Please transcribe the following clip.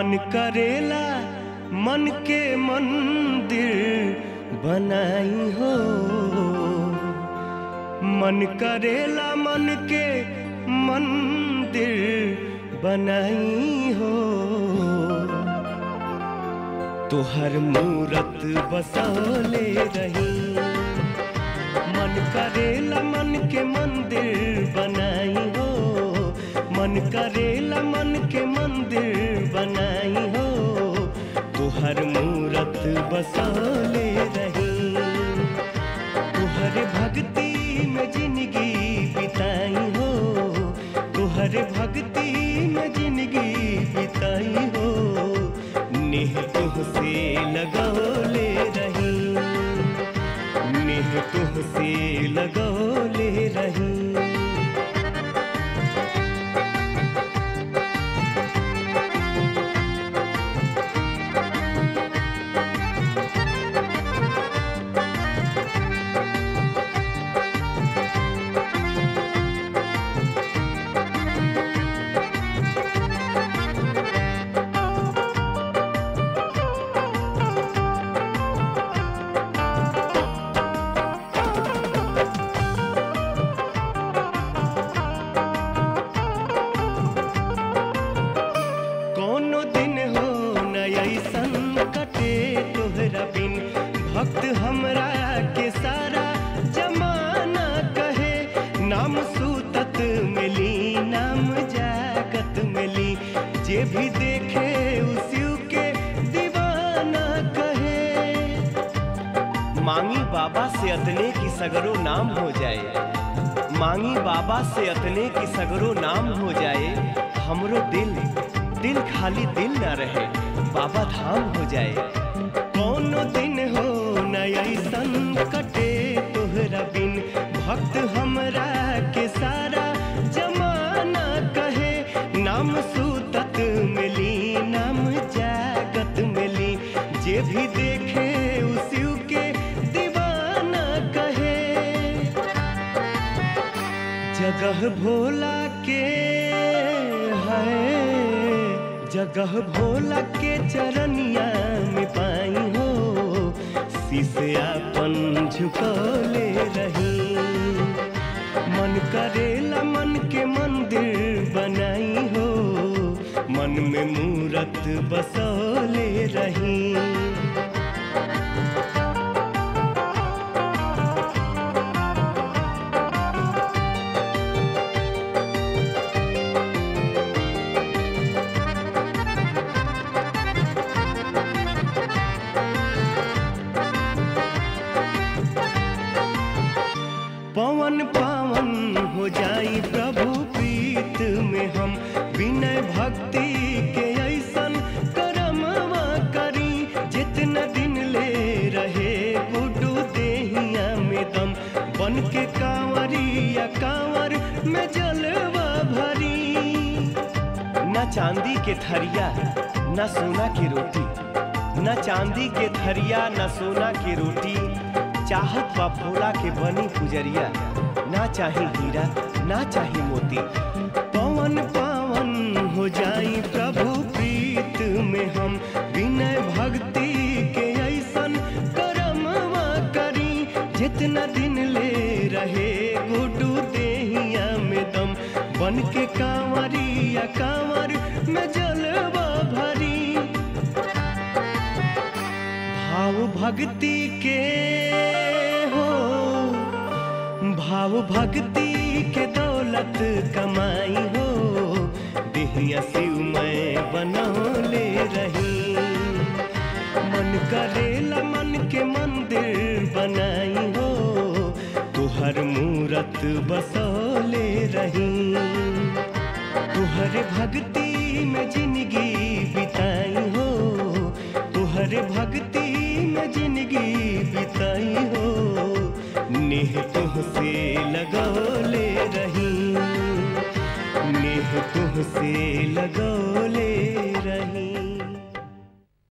मन करेला मन के मंदिर बनाई हो मन करेला मन के मंदिर बनाई हो तोहर मूरत बसौले रही मन करेला मन के मंदिर बनाई हो मन करेला मन के मंदिर बनाई हो तुहर मूरत बसौले रही तुहर भक्ति में जिंदगी बिताई हो तुहर भक्ति में जिंदगी बिताई हो नेह तुहसे लगौले रही नेह तुहसे लगौले रही कोनो दिन हो न ऐसन कटे तोहरा बिन भक्त हमरा के सारा जमाना कहे नाम सूतत मिली नाम जागत मिली जे भी देखे उसी के दीवाना कहे मांगी बाबा से अतने की सगरो नाम हो जाए मांगी बाबा से अतने की सगरो नाम हो जाए हमरो दिल दिल खाली दिल ना रहे बाबा धाम हो जाए कोनो दिन हो न ऐसन कटे तोहरा बिन भक्त हमरा के सारा जमाना कहे नाम सूतत मिली नाम जागत मिली जे भी देखे उसी के दीवाना कहे जगह भोला के है जगह भोला के चरनिया में पाई हो शीशे अपन झुकौले रही मन करेला मन के मंदिर बनाई हो मन में मूरत बसौले रही पवन पावन हो जाई प्रभु प्रीत में हम विनय भक्ति के ऐसन करमवा करी जितना दिन ले रहे गुडू देहिया में दम बन के कांवरिया कांवर में जलवा भरी न चांदी के थरिया न सोना की रोटी न चांदी के थरिया न सोना की रोटी चाहत बा भोला के बनी पुजरिया ना चाही हीरा ना चाही मोती पवन पावन हो जाई प्रभु प्रीत में हम विनय भक्ति के ऐसन करमवा करी जितना दिन ले रहे गुडू देहिया में दम बन के कांवरिया कांवर में जलवा भरी भाव भक्ति के हो भाव भक्ति के दौलत कमाई हो दिहिया शिव मैं बनौले रही मन करेला मन के मंदिर बनाई हो तुहर मूरत बसौले रही तुहर भक्ति में जिंदगी बिताई हो तुहर भक्ति में जिंदगी बिताई हो नेह तुहसे लगौले रही नेह तुहसे लगौ